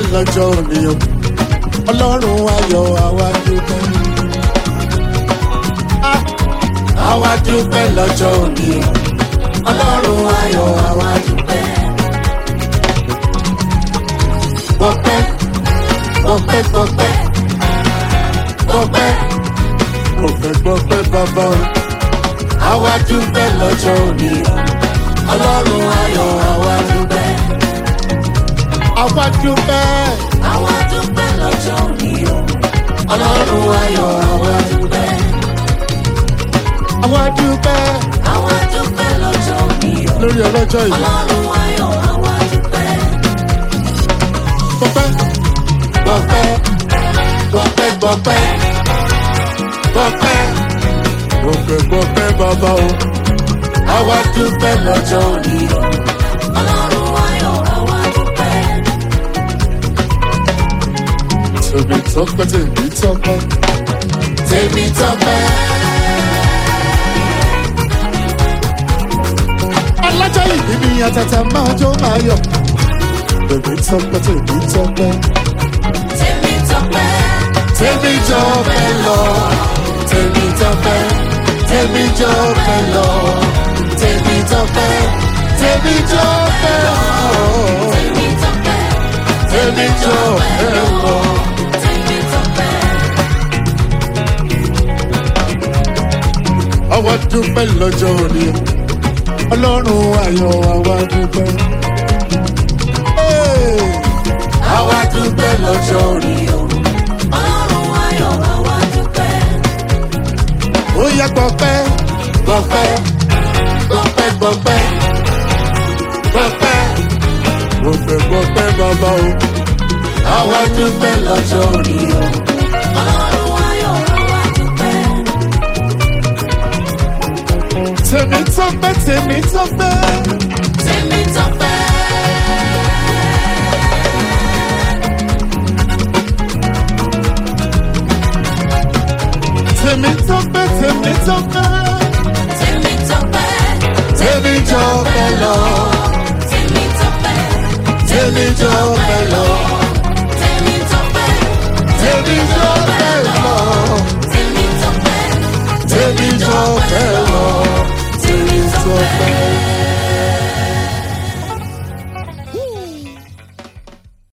lọ́jọ́ òní o ọlọ́run ayọ̀ àwa dúpẹ́. Ah, àwa dúpẹ́ lọ́jọ́ òní o ọlọ́run ayọ̀ àwa dúpẹ́. gbọ́pẹ́ gbọ́pẹ́ gbọ́pẹ́ gbọ́pẹ́ gbọ́pẹ́ gbọ́pẹ́ bàbá o àwa dúpẹ́ lọ́jọ́ òní o ọlọ́run ayọ̀ àwa dúpẹ́. àwa dúpẹ́ Àwa dúpẹ́ lọ́jọ́ òní o. ọlọ́run ayọ̀ àwa dúpẹ́. àwa dúpẹ́ Àwa dúpẹ́ lọ́jọ́ òní o. lórí ọlọ́jọ́ yìí. Ọlọ́run ayọ̀ àwa dúpẹ́. gbọ́pẹ́ gbọ́pẹ́ gbọ́pẹ́ gbọ́pẹ́ gbọ́pẹ́ gbọ́pẹ́ gbọ́pẹ́ bàbá o àwa dúpẹ́ lọ́jọ́ òní o. Ọlọ́run ayọ̀ àwa dúpẹ́. tèmi tọpẹ́ tèmi tọpẹ́ tèmi tọpẹ́. alájọ ìbí mi àtàtà máa jó máa yọ tèmi tọpẹ́ tèmi tọpẹ́ Tèmi tọpẹ́. tèmi jọpẹ́ lọ tèmi tọpẹ́ tèmi jọpẹ́ lọ tèmi tọpẹ́ tèmi jọpẹ́ lọ Tèmi tọpẹ́. tèmi jọpẹ́ lọ. Tèmi tọpẹ́. àwa dúpẹ́ lọ́jọ́ òní ọlọ́run ayọ̀ àwa dúpẹ́. Hey! àwa dúpẹ́ lọ́jọ́ òní Ọlọ́run ayọ̀ àwa dúpẹ́. ó yẹ gbọ́pẹ́ gbọ́pẹ́ gbọ́pẹ́ gbọ́pẹ́ gbọ́pẹ́ gbọ́pẹ́ gbọ́pẹ́ bàbá o àwa dúpẹ́ lọ́jọ́ òní Ọlọ́run ayọ̀ àwa dúpẹ́. tèmi tọ́pẹ́ tèmi tọ́pẹ́. Tèmi tọpẹ́. tèmi tọ́pẹ́ tèmi tọ́pẹ́. Tèmi tọpẹ́. tèmi jọpẹ́ lọ Tèmi tọpẹ́. tèmi jọpẹ́ lọ